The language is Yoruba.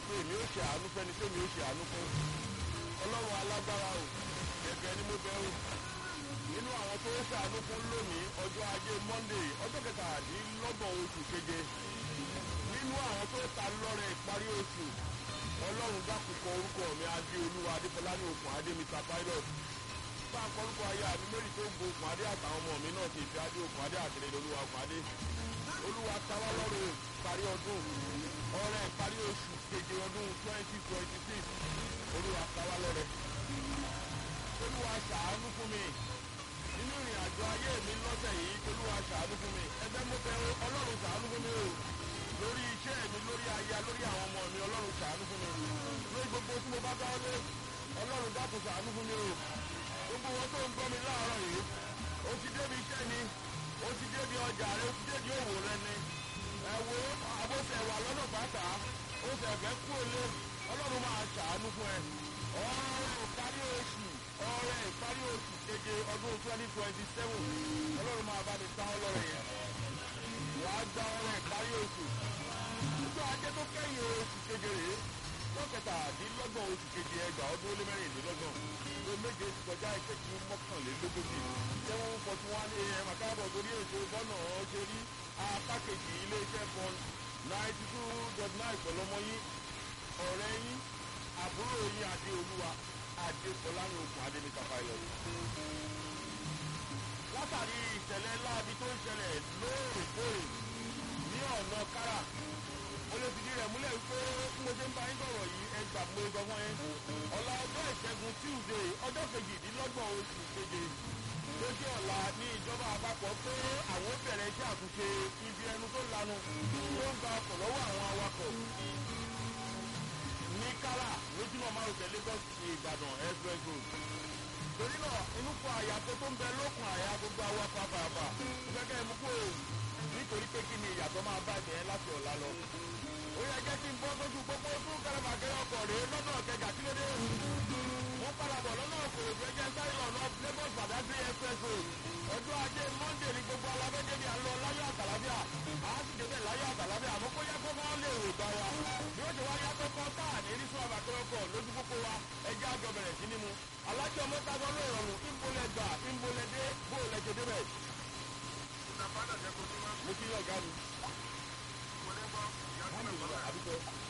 pé èmi ó ṣe àánú fẹ́ni tí èmi ó ṣe àánú fún ọlọ́run alágbára o ẹ̀bẹ̀ ni mo bẹ̀ o nínú àwọn tó ṣàánú fún lónìí ọjọ́ ajé monday ọjọ́ kẹtàdínlọ́gbọ̀n oṣù keje nínú àwọn tó ta lọ́rẹ̀ ìparí oṣù ọlọ́run dákùkọ orúkọ mi adé olúwa adéfọlá ní okùn adé mr pilot bá ń kọ́rúkọ ayé àmì méjì tó ń bo okùn adé àtàwọn ọmọ mi náà ti fi adé okùn adé àtẹlẹ olúwa okùn adé olúwa tawá lọ́rọ̀ ìparí ọdún ọrẹ ìparí oṣù keje ọdún twenty twenty six olúwa tawá lọ́rẹ̀ olúwa ṣàánú fún mi nínú ìrìn àjò ayé mi lọ́sẹ̀ yìí olúwa ṣàánú fún mi ẹgbẹ́ mo bẹ ọlọ́run ṣàánú fún mi o lórí iṣẹ́ mi lórí aya lórí àwọn ọmọ mi ọlọ́run ṣàánú fún mi lórí gbogbo tí mo bá dáwọ́ lé ọlọ́run dákun ṣàánú fún mi o gbogbo wọn tó ń gbọ́ mi láàárọ̀ yìí ó ti débi iṣẹ́ ni ó ti débi ọjà rẹ ó ti débi òwò rẹ ni ẹ wo àbọ̀sẹ̀ wà lọ́nà pàápàá ó sì ẹ̀fẹ́ kú òlé ọlọ́run máa ṣàánú fún ẹ ọ̀rọ̀ ìparí oṣù ọ̀rẹ́ ìparí oṣù keje ọdún twenty twenty seven ọlọ́run máa bá mi ta ọlọ́rẹ̀ yẹn wàá gba ọ̀rẹ́ ìparí oṣù nígbà ajé tó kẹ́yìn oṣù keje rèé lọ́kẹ̀tàdínlọ́gbọ̀n oṣù keje ẹgbàá ọdún ó lé mẹ́rìnlélọ́gbọ̀n ló méje ti kọjá ìṣẹ́jú mọ́kànlélógójì seven forty one am àkáàbọ̀ torí èso bọ́nà ṣe rí apá kejì iléeṣẹ́ fún ninety two dot nine pẹ̀lú ọmọ yín ọ̀rẹ́ yín àbúrò yín adé olúwa adé fọlárin okùn adé mr pilot. látàrí ìṣẹ̀lẹ̀ láabi tó ń ṣẹlẹ̀ lóòrèkóòrè ní ọ̀nà kára mo lè fìdí rẹ̀ múlẹ̀ wípé bí mo ṣe ń bá yín sọ̀rọ̀ yìí ẹ gbà mo sọ fún yín ọ̀la ọjọ́ ìṣẹ́gun tuesday ọjọ́ kejìdínlọ́gbọ̀n oṣù keje lójú ọ̀la ní ìjọba àpapọ̀ pé àwọn ó bẹ̀rẹ̀ iṣẹ́ àtúnṣe ibi ẹnu tó lanu tó ń gba ọkọ̀ lọ́wọ́ àwọn awakọ̀ ní kárà lójúmọ̀ márùn-ún lagos ìbàdàn express road torí náà inú kọ àyàtọ̀ tó ń bẹ lókun àyà gbogbo awakọ̀ afárafà gẹ́gẹ́ mú kó nítorí pé kí ni ìyàtọ̀ máa bá ìbẹ̀rẹ̀ láti ọ̀la lọ. ó yẹ jẹ́ kí n bọ́ sójú pópó tún kẹrẹ̀màkẹrẹ ọkọ̀ rèé lọ́nà kẹjà kí ló dé. mo padà bọ̀ lọ́nà òkòròdú ẹjẹ́ sáré lọ́nà lagos badagry express road ọjọ́ ajé monday ní gbogbo alábẹ́jẹ́bí à ń lọ láyọ̀ àtàlábíà à á sì débẹ̀ láyọ̀ àtàlábíà àmọ́ kó yẹ kó máa lè rò gbà wa bí ó ṣe wá yàtọ̀ kan tá à ní rí sún àbàkẹ́ ọkọ̀ lójú pópó wa ẹjẹ́ àjọ bẹ̀rẹ̀ sí ní mu alájọ mọ́tàgọ́ ló rọrùn ìmbolẹ̀ gbà ìmbolẹ̀ dé bóòlẹ̀ ṣe débẹ̀. mo kí yín ọ̀gá mi. Mo ní gbọ́ ìyá tó wọ́n mi ń bọ̀ ìlú báyìí. àdúgbò